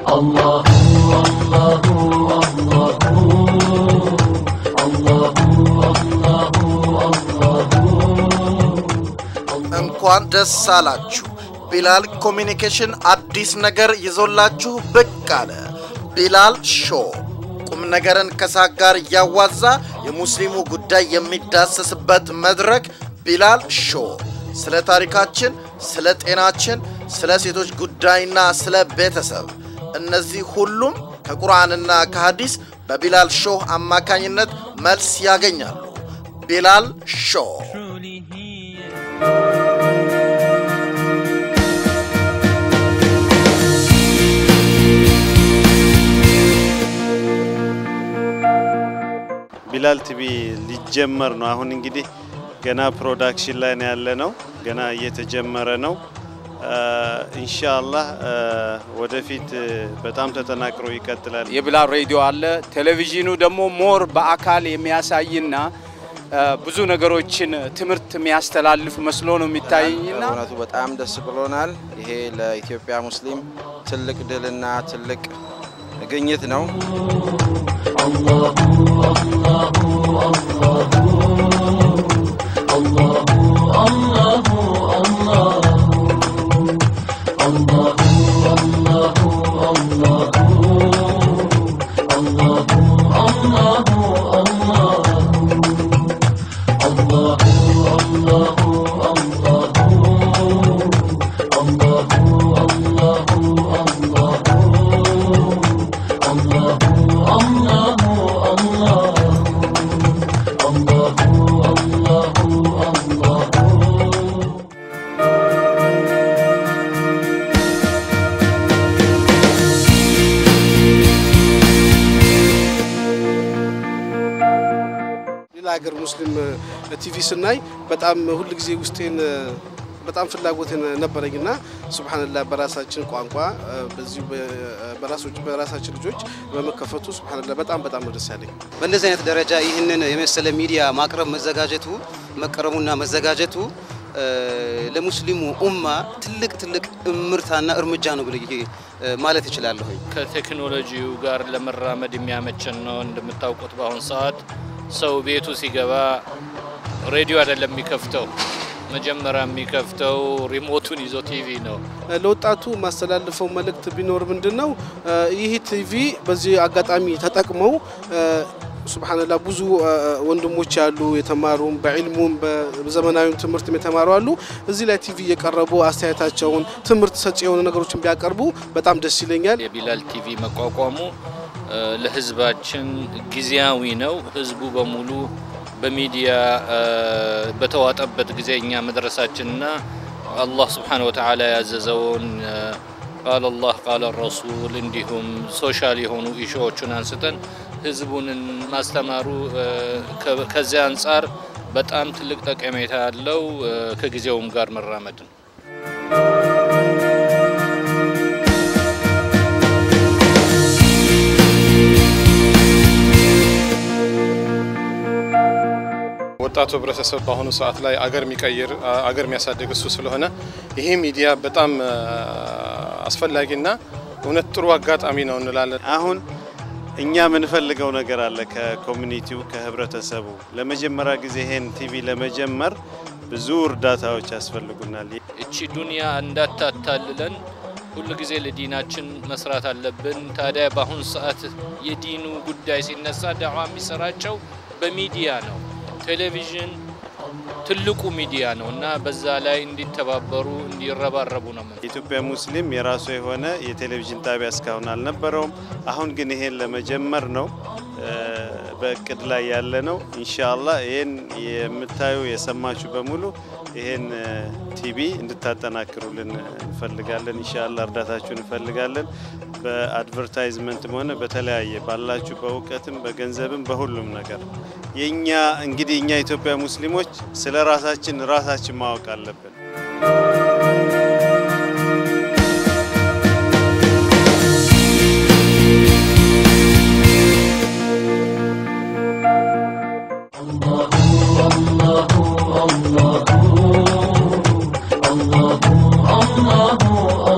እንኳን ደስ አላችሁ። ቢላል ኮሚኒኬሽን አዲስ ነገር ይዞላችሁ ብቅ አለ። ቢላል ሾው ቁም ነገርን ከሳቅ ጋር እያዋዛ የሙስሊሙ ጉዳይ የሚዳሰስበት መድረክ ቢላል ሾው ስለ ታሪካችን፣ ስለ ጤናችን፣ ስለ ሴቶች ጉዳይና ስለ ቤተሰብ እነዚህ ሁሉም ከቁርአንና ከሐዲስ በቢላል ሾው አማካኝነት መልስ ያገኛሉ። ቢላል ሾው ቢላል ቲቪ ሊጀመር ነው። አሁን እንግዲህ ገና ፕሮዳክሽን ላይ ነው ያለ ነው። ገና እየተጀመረ ነው። ኢንሻአላህ ወደፊት በጣም ተጠናክሮ ይቀጥላል። የቢላል ሬዲዮ አለ። ቴሌቪዥኑ ደግሞ ሞር በአካል የሚያሳይና ብዙ ነገሮችን ትምህርት የሚያስተላልፍ መስሎ ነው የሚታየኝና እውነቱ በጣም ደስ ብሎናል። ይሄ ለኢትዮጵያ ሙስሊም ትልቅ ድልና ትልቅ ግኝት ነው። ሌላ ሀገር ሙስሊም ቲቪ ስናይ በጣም ሁል ጊዜ ውስጤን በጣም ፍላጎት ነበረኝና ሱብሃንላህ በራሳችን ቋንቋ በዚሁ በራሳችን ልጆች በመከፈቱ ሱብሃንላህ በጣም በጣም ነው ደስ ያለኝ። በእንደዚህ አይነት ደረጃ ይህንን የመሰለ ሚዲያ ማቅረብ መዘጋጀቱ መቀረቡና መዘጋጀቱ ለሙስሊሙ ኡማ ትልቅ ትልቅ እምርታና እርምጃ ነው ብዬ ማለት እችላለሁ። ከቴክኖሎጂው ጋር ለመራመድ የሚያመችን ነው። እንደምታውቁት በአሁኑ ሰዓት ሰው ቤቱ ሲገባ ሬዲዮ አይደለም የሚከፍተው፣ መጀመሪያ የሚከፍተው ሪሞቱን ይዞ ቲቪ ነው። ለወጣቱ ማስተላልፈው መልእክት ቢኖር ምንድን ነው ይህ ቲቪ በዚህ አጋጣሚ ተጠቅመው ሱብሃንላ ብዙ ወንድሞች ያሉ የተማሩም በዒልሙም በዘመናዊም ትምህርትም የተማሩ አሉ። እዚህ ላይ ቲቪ እየቀረቡ አስተያየታቸውን ትምህርት ሰጪ የሆኑ ነገሮችን ቢያቀርቡ በጣም ደስ ይለኛል። የቢላል ቲቪ መቋቋሙ ለህዝባችን ጊዜያዊ ነው። ህዝቡ በሙሉ በሚዲያ በተዋጠበት ጊዜ እኛ መድረሳችንና አላህ ስብሓነ ወተዓላ ያዘዘውን ቃል አላህ ቃል ረሱል እንዲሁም ሶሻል የሆኑ ኢሹዎቹን አንስተን ህዝቡንን ማስተማሩ ከዚያ አንጻር በጣም ትልቅ ጠቀሜታ ያለው ከጊዜውም ጋር መራመድ ነው። ወጣቱ ህብረተሰብ በአሁኑ ሰዓት ላይ አገር የሚቀይር አገር የሚያሳድግ እሱ ስለሆነ ይሄ ሚዲያ በጣም አስፈላጊና እውነት ጥሩ አጋጣሚ ነው እንላለን። አሁን እኛ የምንፈልገው ነገር አለ ከኮሚኒቲው ከህብረተሰቡ። ለመጀመሪያ ጊዜ ይሄን ቲቪ ለመጀመር ብዙ እርዳታዎች ያስፈልጉናል። እቺ ዱንያ እንዳታታልለን ሁሉ ጊዜ ለዲናችን መስራት አለብን። ታዲያ በአሁኑ ሰዓት የዲኑ ጉዳይ ሲነሳ ዳዋ የሚሰራጨው በሚዲያ ነው። ቴሌቪዥን ትልቁ ሚዲያ ነው እና በዛ ላይ እንዲተባበሩ እንዲረባረቡ ነው። የኢትዮጵያ ሙስሊም የራሱ የሆነ የቴሌቪዥን ጣቢያ እስካሁን አልነበረውም። አሁን ግን ይሄን ለመጀመር ነው በእቅድ ላይ ያለ ነው። ኢንሻአላህ ይሄን የምታዩ የሰማችሁ በሙሉ ይሄን ቲቪ እንድታጠናክሩልን እንፈልጋለን። ኢንሻአላህ እርዳታችሁን እንፈልጋለን። በአድቨርታይዝመንትም ሆነ በተለያየ ባላችሁ በእውቀትም በገንዘብም በሁሉም ነገር የኛ እንግዲህ እኛ ኢትዮጵያ ሙስሊሞች ስለ ራሳችን ራሳችን ማወቅ አለብን። الله الله الله